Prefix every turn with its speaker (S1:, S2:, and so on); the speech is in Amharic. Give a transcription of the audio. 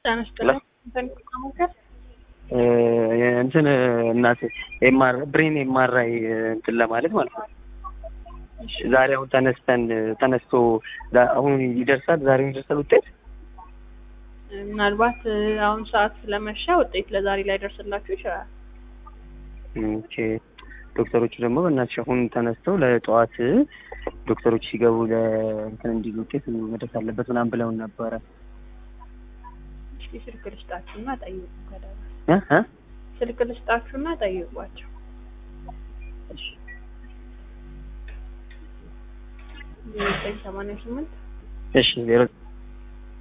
S1: አነስተኛ ሞከር
S2: እንትን እናት ኤምአር ብሬን ኤምአርአይ እንትን ለማለት ማለት ነው። ዛሬ አሁን ተነስተን ተነስቶ አሁን ይደርሳል፣ ዛሬ ይደርሳል ውጤት
S1: ምናልባት አሁን ሰዓት ስለመሻ ውጤት ለዛሬ ላይ ደርስላችሁ ይችላል።
S2: ኦኬ ዶክተሮቹ ደግሞ በእናትሽ አሁን ተነስተው ለጠዋት ዶክተሮች ሲገቡ ለእንትን እንዲሉ ውጤት መድረስ አለበት ምናምን ብለውን ነበረ።
S1: እስኪ ስልክ ልስጣችሁና ጠይቁ። ከደረሰ
S2: እ እ
S1: ስልክ ልስጣችሁና ጠይቋቸው። ዘጠኝ ሰማንያ ስምንት
S2: እሺ ዜሮ